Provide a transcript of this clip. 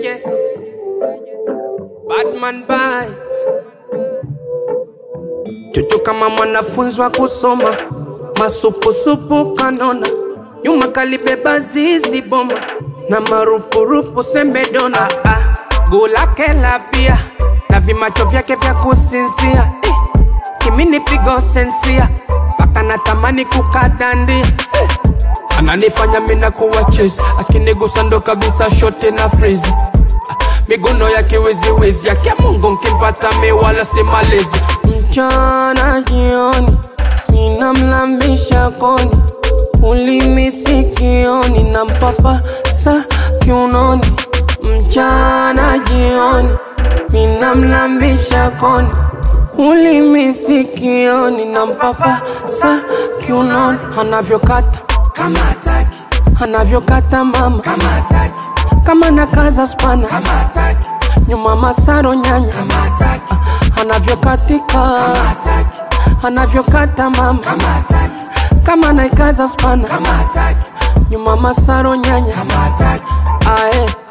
yeah. Batman bye. Chuchu kama mwanafunzi wa kusoma, masupusupu kanona, nyuma kalibeba zizi bomba na marupurupu sembedona, guu lake la bia na vimacho vyake vya kusinzia eh, kimini pigo sensia mpaka natamani kukadandia eh, ananifanya mina kuwa chezi akinigusa ndo kabisa shote na frizi miguno ya kiwiziwizi yake Mungu nkimpata mi wala si malezi mchana jioni ninamlambisha koni ulimi sikioni na mpapa sa kiunoni mchana jioni ninamlambisha koni ulimi sikioni na mpapa sa kiunoni anavyokata kama hataki, anavyokata mama kama hataki, kama nakaza spana kama hataki, nyuma masaro nyanya kama hataki, anavyokatika kama hataki, anavyokata mama kama hataki, kama naikaza spana kama hataki, nyuma masaro nyanya kama hataki. ae